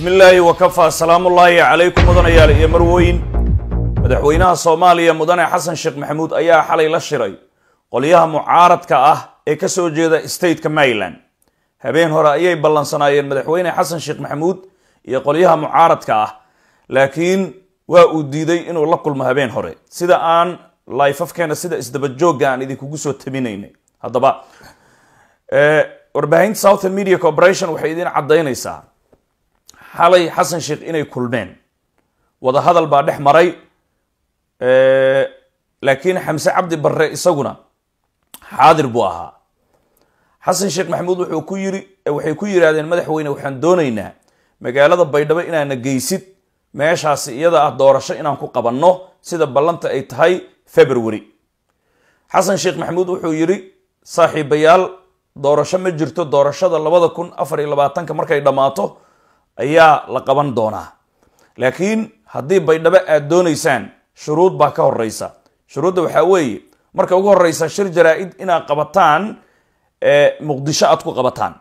bismi illaahi wakafaa salaamullaahi calaykum mudanayaal iyo marwooyin madaxweynaha soomaaliya mudane xasan sheekh maxamuud ayaa xalay la shiray qolyaha mucaaradka ah ee ka soo jeeda stateka maryland habeen hore ayay ballansanaayeen madaxweyne xasan sheekh maxamuud iyo qolyaha mucaaradka ah laakiin waa uu diiday inuu la kulmo habeen hore sida aan laifafkeena sida isdabajoogga aan idinkugu soo tabinaynay haddaba warbaahinta southern media corporation waxay idin caddaynaysaa xalay xasan sheekh inay kulmeen wada hadal baa dhex maray laakiin xamse cabdi barre isaguna xaadir buu ahaa xasan sheekh maxamuud wuxuu ku yiri waxay ku yidhaahdeen madaxweyne waxaan doonaynaa magaalada baydhabo inaana geysid meeshaasi iyada ah doorasho inaan ku qabanno sida ballanta ay tahay february xasan sheekh maxamuud wuxuu yidhi saaxiibayaal doorasho ma jirto doorashada labada kun afar iyo labaatanka markay dhammaato ayaa la qaban doonaa laakiin haddii baydhabo aad doonaysaan shuruud baa ka horeysa shuruudda waxaa weeye marka ugu horeysa shir jaraa-id inaad qabataan muqdisho aad ku qabataan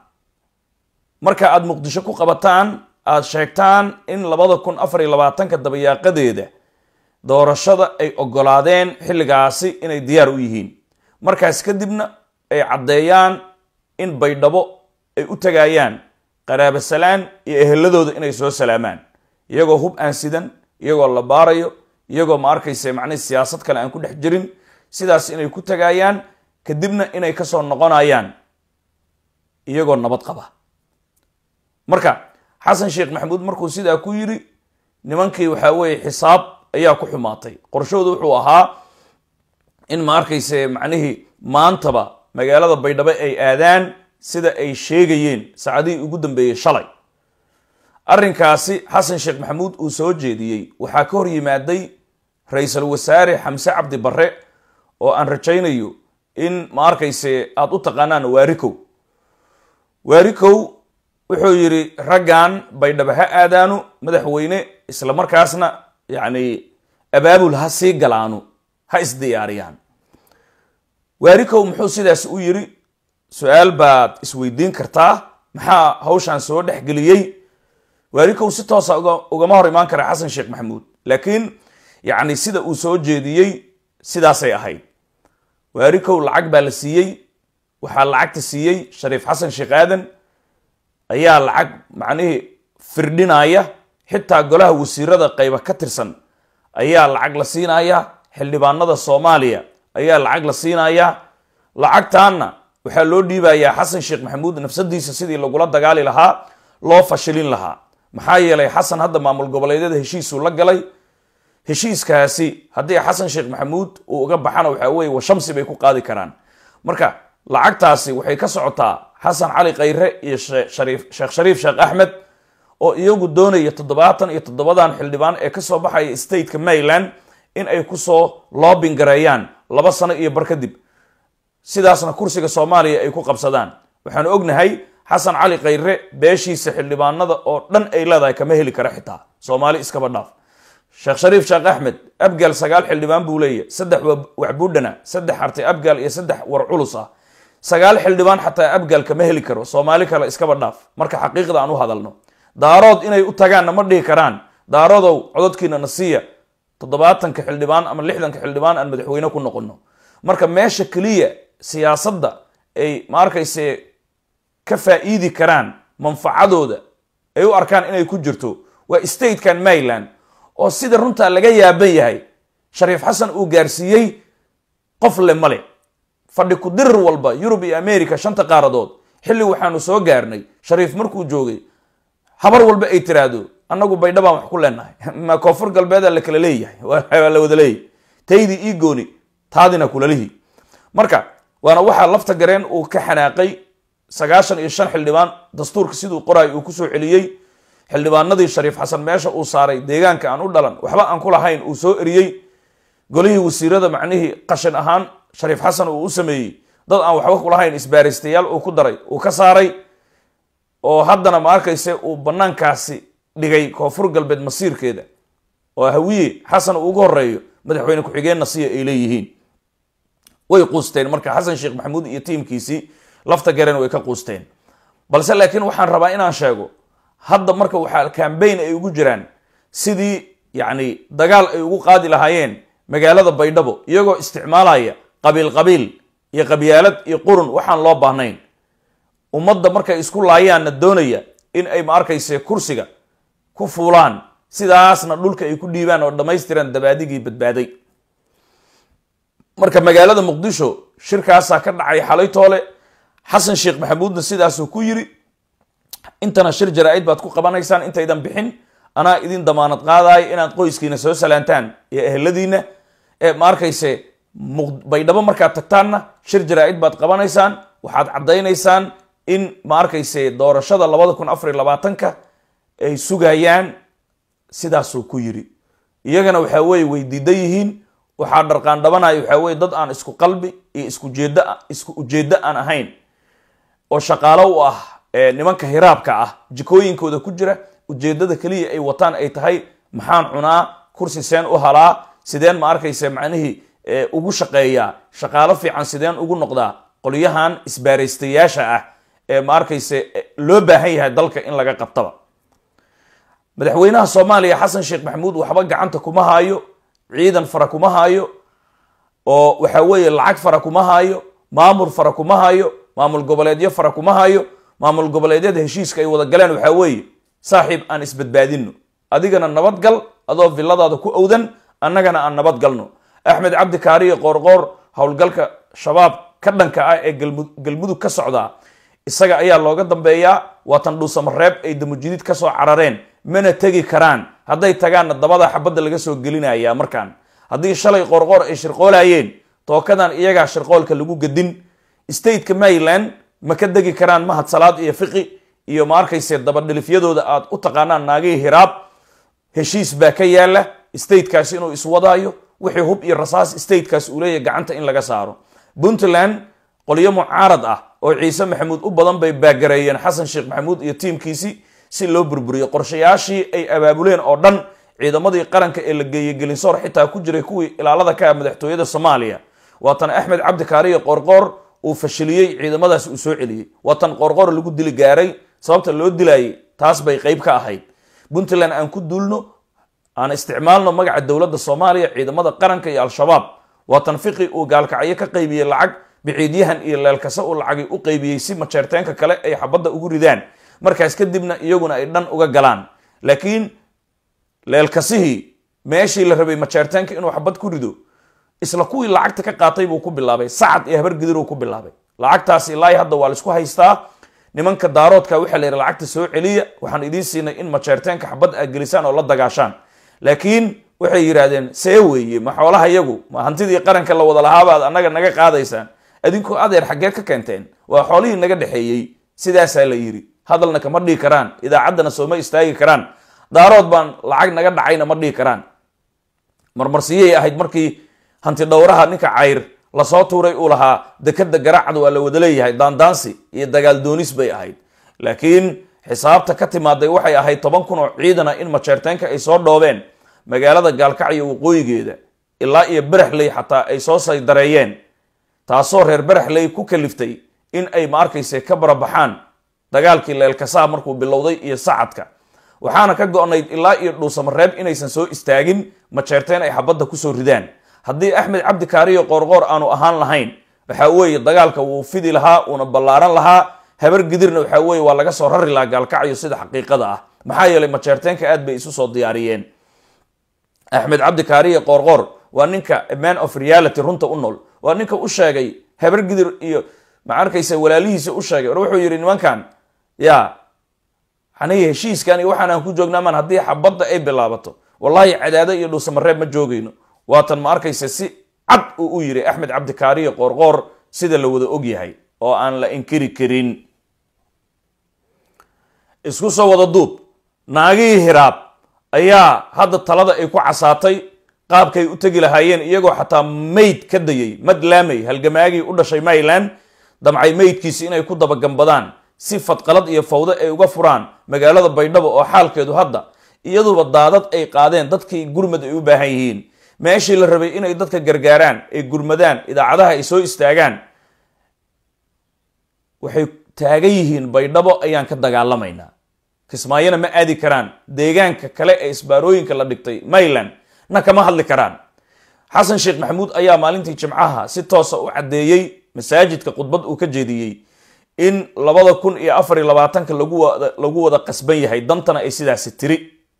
marka aad muqdisho ku qabataan aad sheegtaan in labada kun afar iyo labaatanka dabayaaqadeeda doorashada ay ogolaadeen xilligaasi inay diyaar u yihiin markaas kadibna ay caddeeyaan in baydhabo ay u tagayaan qaraabo salaan iyo eheladooda inay soo salaamaan iyagoo hub aan sidan iyagoo la baarayo iyagoo ma arkayse macnihi siyaasad kale aan ku dhex jirin sidaas inay ku tagayaan kadibna inay kasoo noqonayaan iyagoo nabad qaba marka xasan sheekh maxamuud markuu sidaa ku yiri nimankii waxaa weeye xisaab ayaa ku xumaatay qorshoodu wuxuu ahaa in ma arkayse macnihii maantaba magaalada baydhabo ay aadaan sida ay sheegayeen saacadihii ugu dambeeyey shalay arrinkaasi xasan sheekh maxamuud uu soo jeediyey waxaa ka hor yimaaday ra-iisul wasaare xamse cabdi barre oo aan rajaynayo in ma arkayse aada u taqaanaan waarikow waarikow wuxuu yidhi raggan baydhabo ha aadaanu madaxweyne isla markaasna yacni abaabul ha sii galaanu ha isdiyaariyaan waarikow muxuu sidaas u yidhi su-aal baad isweydiin kartaa maxaa hawshan soo dhexgeliyey waarikow si toosa ugama hor imaan kara xasan sheekh maxamuud laakiin yacni sida uu soo jeediyey sidaasay ahayd waarikow lacag baa la siiyey waxaa lacagta siiyey shariif xasan sheekh aadan ayaa lacag macnihii firdhinaya xitaa golaha wasiirada qayba ka tirsan ayaa lacag la siinaya xildhibaanada soomaaliya ayaa lacag la siinaya lacagtaana waxaa loo dhiibayaa xasan sheekh maxamuud nafsadiisa sidii lagula dagaali lahaa loo fashilin lahaa maxaa yeelay xasan hadda maamul goboleedyada heshiisuu la galay heshiiskaasi haddii xasan sheekh maxamuud uu uga baxana waxaa weye washamsi bay ku qaadi karaan marka lacagtaasi waxay ka socotaa xasan cali khayre iyo sheekh shariif sheekh axmed oo iyagu doonaya toddobaatan iyo toddobadan xildhibaan ee kasoo baxaya stateka maryland in ay kusoo loobin gareeyaan laba sano iyo bar kadib sidaasna kursiga soomaaliya ay ku qabsadaan waxaanu ognahay xasan cali khayre beeshiisa xildhibaanada oo dhan ay leedahay kama heli kara xitaa soomaali iskaba dhaaf sheekh shariif sheekh axmed abgaal sagaal xildhibaan buu leeyahy saddex waxbuudhana saddex artay abgaal iyo saddex war culus ah sagaal xildhibaan xataa abgaal kama heli karo soomaali kale iskaba dhaaf marka xaqiiqda aan u hadalno daarood inay u tagaanna ma dhihi karaan daaroodow cododkiina na siiya toddobaatanka xildhibaan ama lixdanka xildhibaan aan madaxweyne ku noqono marka meesha keliya siyaasadda ay ma arkayse ka faa'iidi karaan manfacadooda ay u arkaan inay ku jirto waa statekan maryland oo sida runtaa laga yaaban yahay shariif xasan uu gaarsiiyey qof le male fadhi ku dirir walba yurub iyo america shanta qaaradood xilli waxaanu soo gaarnay shariif markuu joogay habar walba ay tiraahdo annagu baydhabaan wax ku leenahay ma koonfur galbeeda la kala leeyahay waa la wada leeyahy taydii ii gooni taadina kulalihi marka waana waxaa lafta gareen uu ka xanaaqay sagaashan iyo shan xildhibaan dastuurka siduu qoraay uu kusoo celiyey xildhibaanadii shariif xasan meesha uu saaray deegaanka aan u dhalan waxba aan ku lahayn uu soo eriyey golihii wasiirada macnihii qashin ahaan shariif xasan uu u sameeyey dad aan waxba ku lahayn isbaaristayaal uu ku daray uu ka saaray oo haddana ma arkayse uu banaankaasi dhigay koonfur galbeed masiirkeeda oo hawiye xasan uu ugu horeeyo madaxweyne ku-xigeenna siya ay leeyihiin way quusteen marka xasan sheekh maxamuud iyo tiimkiisii lafta garen way ka quusteen balse laakiin waxaan rabaa inaan sheego hadda marka waxaa cambaign ay ugu jiraan sidii yacni dagaal ay ugu qaadi lahaayeen magaalada baydhabo iyagoo isticmaalaya qabiil qabiil iyo qabyaalad iyo qurun waxaan loo baahnayn ummadda markay isku laayaanna doonaya in ay ma arkayse kursiga ku fuulaan sidaasna dhulka ay ku dhiibaan oo dhammaystiran dabaadigii badbaaday marka magaalada muqdisho shirkaasaa ka dhacay xalay toole xasan sheekh maxamuudna sidaasuu ku yiri intana shir jaraa-id baad ku qabanaysaan intaydan bixin anaa idin damaanad qaadayo inaad qoyskiina soo salaantaan iyo eheladiina ee ma arkayse baydhabo markaad tagtaanna shir jaraa-id baad qabanaysaan waxaad caddaynaysaan in ma arkayse doorashada labada kun afariy labaatanka ay sugayaan sidaasuu ku yiri iyagana waxaa weye way diidan yihiin waxaa dharqaandhabanaya waxaa weye dad aan isku qalbi iyo iskujeed isku ujeeddo aan ahayn oo shaqaalo u ah nimanka hiraabka ah jikooyinkooda ku jira ujeedada keliya ay wataan ay tahay maxaan cunaa kursi seen u halaa sideen ma arkayse macnihii ugu shaqeeyaa shaqaalo fiican sideen ugu noqdaa qolyahan isbaaraystayaasha ah ee ma arkayse loo baahan yahay dalka in laga qabtaba madaxweynaha soomaaliya xasan sheekh maxamuud waxba gacanta kuma haayo ciidan fara kuma haayo oo waxa weeye lacag fara kuma haayo maamul fara kuma haayo maamul goboleedyo fara kuma haayo maamul goboleedyada heshiiska ay wada galeen waxaa weeye saaxiib aan isbadbaadino adigana nabadgal adoo villadaada ku owdan annagana aan nabad galno axmed cabdi kaariyo qoorqoor howlgalka shabaab ka dhanka ah ee galmudug ka socdaa isaga ayaa looga dambeeyaa waatan dhuusamareeb ay damujidid kasoo carareen mana tegi karaan hadday tagaanna dabada xabadda laga soo gelinaya markaan haddii shalay qoorqoor ay shirqoolayeen tookadan iyagaa shirqoolka lagu gedin stateka maryland ma ka degi karaan mahad salaad iyo fiqi iyo ma arkayse dabadhilifyadooda aad u taqaanaan naagihii hiraab heshiis baa ka yaala statekaasi inuu iswadaayo wixii hub iyo rasaas statekaas uu leeyahy gacanta in laga saaro puntland qolyo mucaarad ah oo ciise maxamuud u badan bay baagareeyeen xasan sheekh maxamuud iyo tiimkiisii si loo burburiyo qorshayaashii ay abaabuleen oo dhan ciidamadii qaranka ee la geeyey gelinsoor xitaa ku jiray kuwii ilaalada ka ah madaxtooyada soomaaliya waatan axmed cabdi kaariyo qoorqoor uu fashiliyey ciidamadaas uu soo celiyey waatan qoorqoor lagu dili gaaray sababta loo dilayay taas bay qayb ka ahayd puntland aan ku duulno aan isticmaalno magaca dowladda soomaaliya ciidamada qaranka iyo al-shabaab waatan fiqi uu gaalkacyo ka qaybiyey lacag biciidyahan iyo leelkase uu lacagay u qaybiyey si majeerteenka kale ay xabadda ugu ridaan markaas kadibna iyaguna ay dhan uga galaan laakiin leelkasihii meeshii la rabay majeerteenka inuu xabad ku rido isla kuwii lacagta ka qaatay buu ku bilaabay sacad iyo habargidiruu ku bilaabay lacagtaas ilaahi hadda waa laisku haystaa nimanka daaroodka waxaa la yidhi lacagta soo celiya waxaan idiin siinay in majeerteenka xabad aad gelisaan oo la dagaashaan laakiin waxay yidhaahdeen see weeye ma xoolaha yagu ma hantidii qaranka la wada lahaabaad annaga naga qaadaysaan adinkoo adeer xaggeed ka keenteen waa xoolihii naga dhexeeyey sidaasaa la yidhi hadalna kama dhihi karaan idaacaddana sooma istaagi karaan daarood baan lacag naga dhacayna ma dhihi karaan marmarsiyay ahayd markii hanti dhowraha ninka cayr lasoo tuuray uu lahaa dekada garaacda waa la wada leeyahay daandaansi iyo dagaal doonis bay ahayd laakiin xisaabta ka timaaday waxay ahayd toban kun oo ciidana in majeerteenka ay soo dhoobeen magaalada gaalkacyo waqooyigeeda ilaa iyo beraxley xataa ay soo saydareeyeen taasoo reer beraxley ku kaliftay in ay ma arkayse ka barabaxaan dagaalkii leelkasaa markuu bilowday iyo sacadka waxaana ka go-nayd ilaa iyo dhuusamareeb inaysan soo istaagin majeerteen ay xabadda kusoo ridaan haddii axmed cabdi kaariyo qoorqoor aanu ahaan lahayn waxaa weeye dagaalka wuu fidi lahaa uuna ballaaran lahaa habar gidirna waxaa weeye waa laga soo rari lahaa gaalkacyo sida xaqiiqada ah maxaa yeelay majeerteenka aad bay isu soo diyaariyeen axmed cabdi kaariyo qoorqoor waa ninka man of reality runta u nool waa ninka u sheegay habar gidir iyo ma arkaysa walaalihiisa u sheegay or wuxuu yidhi nimankan ya aniga heshiiskan iyo waxaan aan ku joognaamaan haddii xabadda ay bilaabato wallahi cadaado iyo dhuusamareeb ma joogayno waatan ma arkaysa si cad uu u yiri axmed cabdi kaariyo qoorqoor sida la wada og yahay oo aan la inkiri karin isku soo wada duub naagihii hiraab ayaa hadda talada ay ku casaatay qaabkay u tegi lahaayeen iyagoo xataa mayd ka dayay madlaamay halgamaagii u dhashay mayland damcay maydkiisi inay ku dabagambadaan si fadqalad iyo fawdo ay uga furaan magaalada baydhabo oo xaalkeedu hadda iyaduba daadad ay qaadeen dadkii gurmad ay u baahan yihiin meeshii la rabay inay dadka gargaaraan ay gurmadaan idaacadaha ay soo istaagaan waxay taagan yihiin baydhabo ayaan ka dagaalamaynaa kismaayona ma aadi karaan deegaanka kale ee isbaarooyinka la dhigtay mayland na kama hadli karaan xasan sheekh maxamuud ayaa maalintii jimcaha si toosa u caddeeyey masaajidka khudbad uu ka jeediyey in labada kun iyo afar iyo labaatanka lagu wada lagu wada qasban yahay dantana ay sidaasi tiri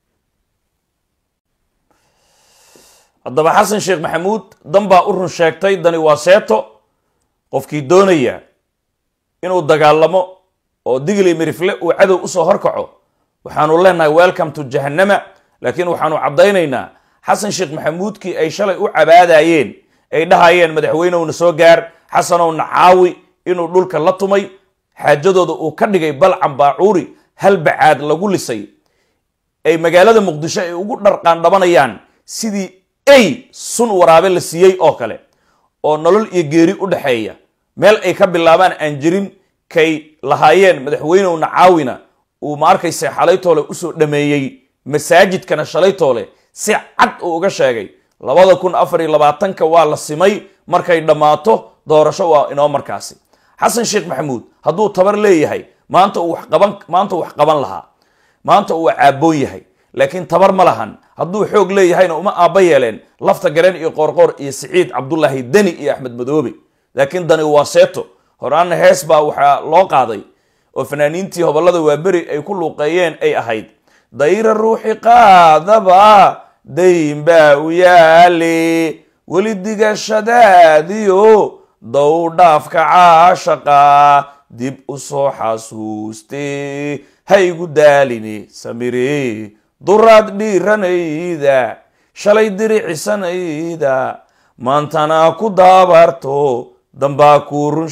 haddaba xasan sheekh maxamuud dan baa u run sheegtay dani waa seeto qofkii doonaya inuu dagaalamo oo digli mirifle uu cadow usoo horkaco waxaanu leenahay welcome to jahannama laakiin waxaanu caddaynaynaa xasan sheekh maxamuudkii ay shalay u cabaadayeen ay dhahayeen madaxweynewna soo gaar xasanowna caawi inuu dhulka la tumay xaajadooda uu ka dhigay balcan baacuuri hal bacaad lagu lisay ay magaalada muqdisho ay ugu dharqaandhabanayaan sidii ay sun waraabe la siiyey oo kale oo nolol iyo geeri u dhexeeya meel ay ka bilaabaan aan jirin kay lahaayeen madaxweynewna caawina uu ma arkayse xalaytoole usoo dhameeyey masaajidkana shalaytoole si cad uu uga sheegay labada kun afar iyo labaatanka waa la simay markay dhammaato doorasho waa inoo markaasi xasan sheekh maxamuud hadduu tabar leeyahay maanta uu wax qaban maanta uu wax qaban lahaa maanta uu caaboon yahay laakiin tabar ma lahan hadduu xoog leeyahayna uma aabba yeeleen lafta gareen iyo qoorqoor iyo siciid cabdulaahi deni iyo axmed madoobe laakiin dani waa seeto horaana hees baa waxaa loo qaaday oo fanaaniintii hobollada waaberi ay ku luuqeeyeen ay ahayd dayra ruuxi qaadaba dayn baa u yaale weli digashadaadiyo dowdhaafka caashaqa dib u soo xasuuste haygu daaline samire duraad dhiiranayda shalay diricisanayda maantana ku daabarto dambaa kuu run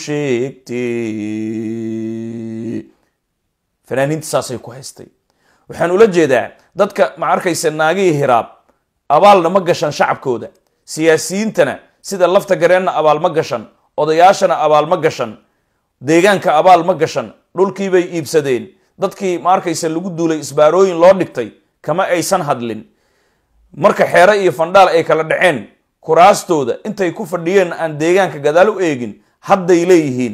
sheegte fanaaniinta saasay ku haystay waxaan ula jeedaa dadka ma arkaysa naagihii hiraab abaalna ma gashan shacabkooda siyaasiyiintana sida lafta gareenna abaal ma gashan odayaashana abaal ma gashan deegaanka abaal ma gashan dhulkiibay iibsadeen dadkii ma arkaysa lagu duulay isbaarooyin loo dhigtay kama aysan hadlin marka xeere iyo fandhaal ay kala dhaceen kuraastooda intay ku fadhiyeen aan deegaanka gadaal u eegin hadday leeyihiin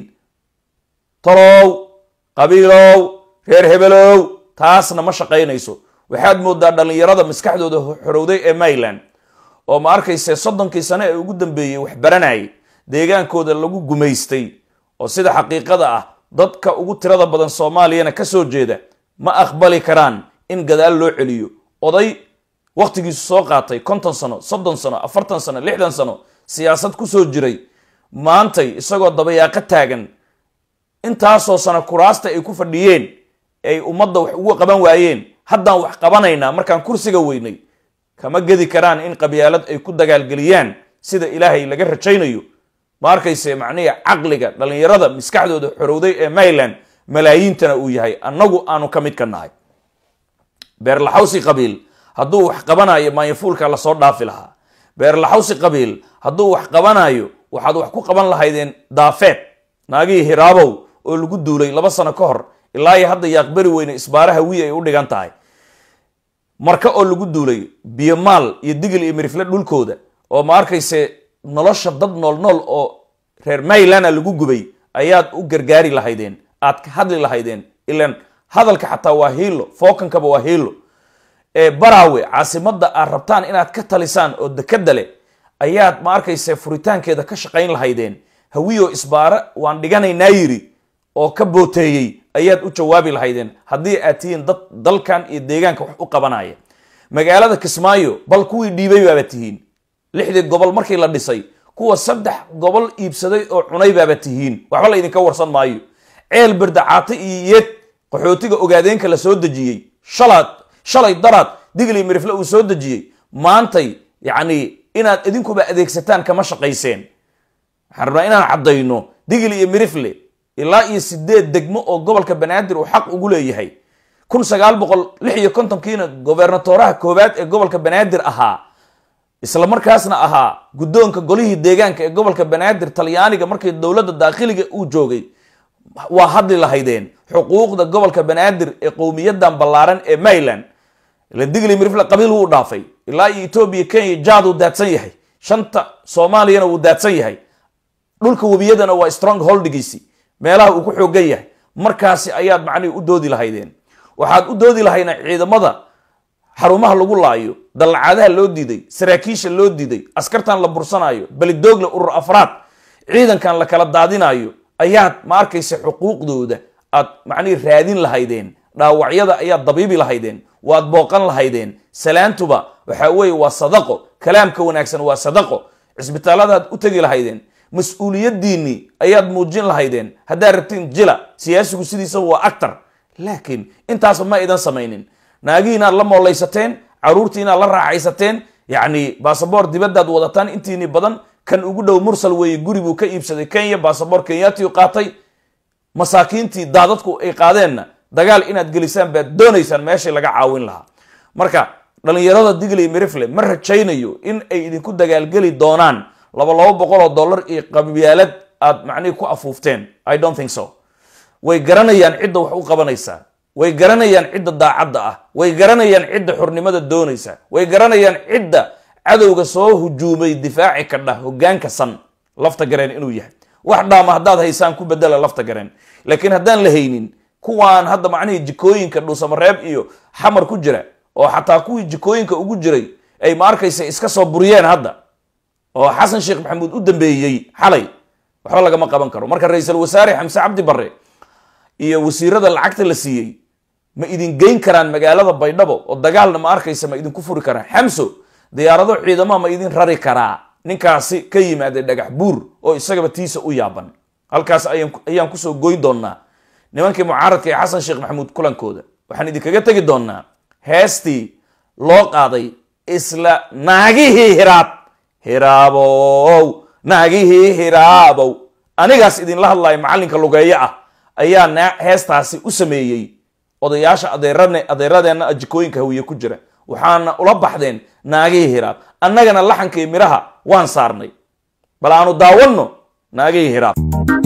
tolow qabiilow reer hebelow taasna ma shaqaynayso waxaad moodaa dhallinyarada maskaxdooda xorowday ee mayland oo ma arkayse soddonkii sane ee ugu dambeeyey wax baranayay deegaankooda lagu gumaystay oo sida xaqiiqada ah dadka ugu tirada badan soomaaliyana ka soo jeeda ma aqbali karaan in gadaal loo celiyo oday wakhtigiisu soo qaatay konton sano soddon sano afartan sano lixdan sano siyaasad ku soo jiray maantay isagoo dabayaaqo taagan intaasoo sano kuraasta ay ku fadhiyeen ay ummadda wax ugu qaban waayeen haddaan wax qabanaynaa markaan kursiga weynay kama gedi karaan in qabyaalad ay ku dagaalgeliyaan sida ilaahay laga rajaynayo ma arkayse macnihi caqliga dhallinyarada maskaxdooda xorowday ee mayland malaayiintana uu yahay annagu aanu ka mid ka nahay beerlaxawsi qabiil hadduu wax qabanayo maanyafuulka lasoo dhaafi lahaa beerlaxawsi qabiil hadduu wax qabanayo waxaad wax ku qaban lahaydeen daafeed naagihii hiraabow oo lagu duulay laba sano ka hor ilaa iyo hadda yaaqbari weyne isbaaraha wii ay u dhigan tahay marka oo lagu duulay biyomaal iyo digil iyo mirifle dhulkooda oo ma arkayse nolosha dad nool nool oo reer maylana lagu gubay ayaad u gargaari lahaydeen aad ka hadli lahaydeen ilan hadalka xataa waa hiilo fookankaba waa hiilo ee baraawe caasimadda aad rabtaan inaad ka talisaan oo dekada leh ayaad ma arkayse furitaankeeda ka shaqayn lahaydeen hawiyo isbaare waan dhiganaynaa yiri oo ka booteeyey ayaad u jawaabi lahaydeen haddii aad tihiin dad dalkan iyo deegaanka wax u qabanaya magaalada kismaayo bal kuwii dhiibay baaba tihiin lixdii gobol markii la dhisay kuwa saddex gobol iibsaday oo cunay baaba tihiin waxba la idinka warsan maayo ceel berdacaate iyo yeed qaxootiga ogaadeenka la soo dejiyey shalaad shalay daraad digli mirifle uu soo dejiyey maantay yacni inaad idinkuba adeegsataan kama shaqayseen waxaan rabnaa inaan caddayno digli iyo mirifle ilaa iyo sideed degmo oo gobolka banaadir uu xaq ugu leeyahay kun sagaal boqol lix iyo kontonkiina gobernatoraha koowaad ee gobolka banaadir ahaa isla markaasna ahaa guddoonka golihii deegaanka ee gobolka banaadir talyaaniga markii dowladda daakhiliga uu joogay waa hadli lahaydeen xuquuqda gobolka banaadir ee qowmiyadan ballaaran ee mayland ila digli mirifle qabiil wuu dhaafay ilaa iyo etoobiya kenya jaad uu daadsan yahay shanta soomaaliyana wuu daadsan yahay dhulka webiyadana waa strong holdigiisi meelaha uu ku xoogan yahay markaasi ayaad macnihi u doodi lahaydeen waxaad u doodi lahayna ciidamada xarumaha lagu laayo dallacaadaha loo diiday saraakiisha loo diiday askartan la bursanaayo belidoogle urur afraad ciidankan la kala daadinayo ayaad ma arkaysa xuquuqdooda aad macnihi raadin lahaydeen dhaawacyada ayaad dabiibi lahaydeen waad booqan lahaydeen salaantuba waxa weeye waa sadaqo kalaamka wanaagsan waa sadaqo cisbitaalladaad u tegi lahaydeen mas-uuliyadiinnii ayaad muujin lahaydeen haddaad rabtiin jila siyaasigu sidiisaba waa actar laakiin intaasba ma idan samaynin naagii inaad la moollaysateen caruurtii inaad la raaxaysateen yacni basaboor dibadaad wadataan intiini badan kan ugu dhow mursal weeye guri buu ka iibsaday kenya basaboor kenyatiu qaatay masaakiintii daadadku ay qaadeenna dagaal inaad gelisaan baad doonaysaan meeshii laga caawin lahaa marka dhallinyarada digley mirifle ma rajaynayo in ay idinku dagaalgeli doonaan laba laba boqol oo dollar iyo qabyaalad aad macnihi ku afuufteen i don't think so way garanayaan cidda wax u qabanaysaa way garanayaan cidda daacadda ah way garanayaan cidda xurnimada doonaysa way garanayaan cidda cadowga soo hujuumay difaaci kadha hogaanka san lafta gareen inuu yahay wax dhaama haddaad haysaan ku bedela lafta gareen laakiin haddaan la haynin kuwaan hadda macnihii jikooyinka dhuusamareeb iyo xamar ku jira oo xataa kuwii jikooyinka ugu jiray ay ma arkaysa iska soo buriyeen hadda oo xasan sheekh maxamuud u dambeeyey xalay waxba lagama qaban karo marka ra-iisul wasaare xamse cabdi barre iyo wasiirada lacagta la siiyey ma idin geyn karaan magaalada baydhabo oo dagaalna ma arkaysa ma idinku furi karaan xamso diyaarado ciidamaha ma idin rari karaa ninkaasi ka yimaaday dhagax buur oo isagaba tiisa u yaaban halkaas ayaan kusoo goyn doonaa nimankii mucaaradka ee xasan sheekh maxamuud kulankooda waxaan idinkaga tegi doonaa heestii loo qaaday isla naagihii hiraab hiraabow naagihii hiraabow anigaas idinla hadlaya macallinka lugeeyo ah ayaa heestaasi u sameeyey odayaasha adeeradeenna jikooyinka hawiye ku jira waxaana ula baxdeen naagihii hiraab annagana laxankii midhaha waan saarnay bal aanu daawanno naagihii hiraab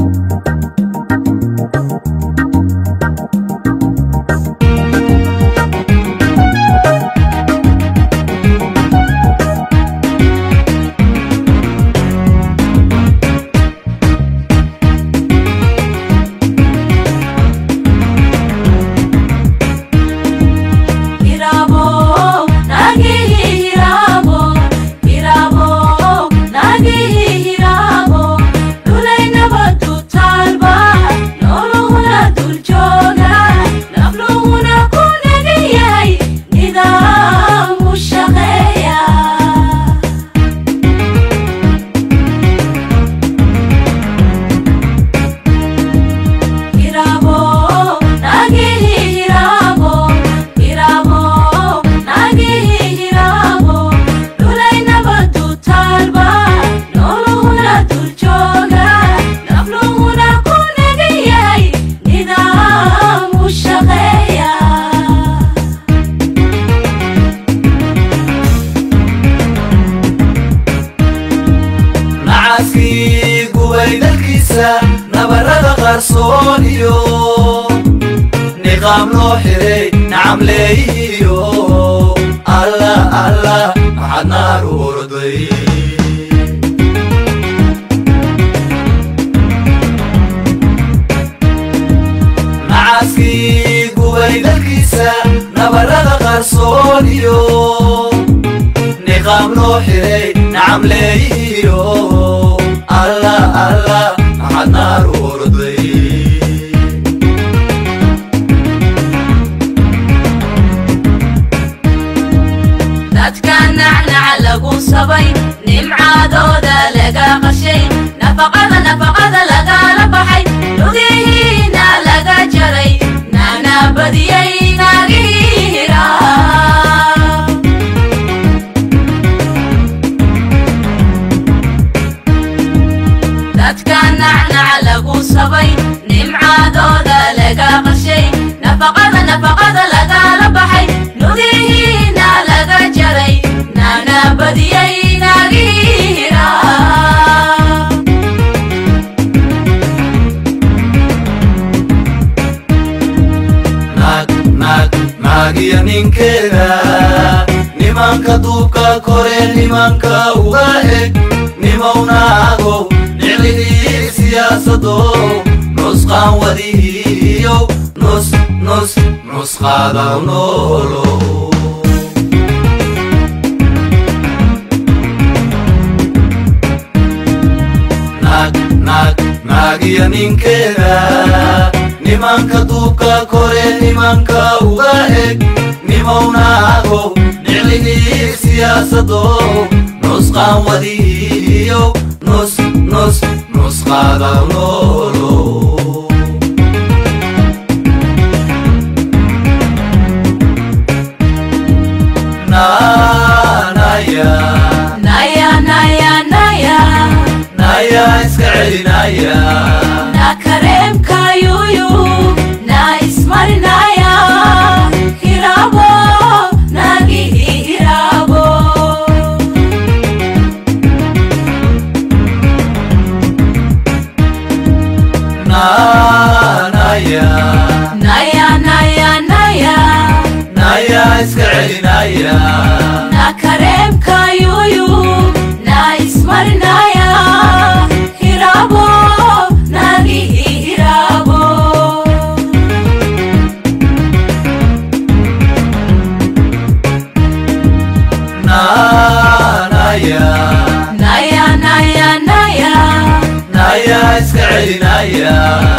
nabarada qarsoon iyo niqaam loo xiray nacamleeyihiyo alla alla maxaad naar u orday nacaskii gubay dalkiisa nabarada qarsoon iyo niqaam loo xiray nacamleeyihiyo alla alla maxaad naar u orday dadka nacnaca lagu sabay nimcaadooda laga qashay nafaqada nafaqada lagala baxay lugihiina laga jaray nana badiyay naagihira dadka nacnaca lagu sabay nimcaadooda laga qashay nafaqada nafaqada lagala baxay lugihiina laga jaray nana badiyay naagihira naag naag naagiyo ninkeeda nimanka duubka kore nimanka uga eg nimawnaagow niclihii siyaasado nusqaan wadihiyow nus nus nusqaadaw noolow naag naag naagiyo ninkeeda nimanka duubka kore nimanka uga eg nimownaado nicligii siyaasado nusqaan wadiyo nus nus nusqaadaw noolow naanaya naya naya naya naya iska celinaya na kareemka yuyu na ismarinaya hirabo nagihi hirabo naanaya naya naya naya naya iska celinaya na kareemka yuyu na ismarinaya hirabo nagihi hirabo naanaya naya naya naya naya iska celinaya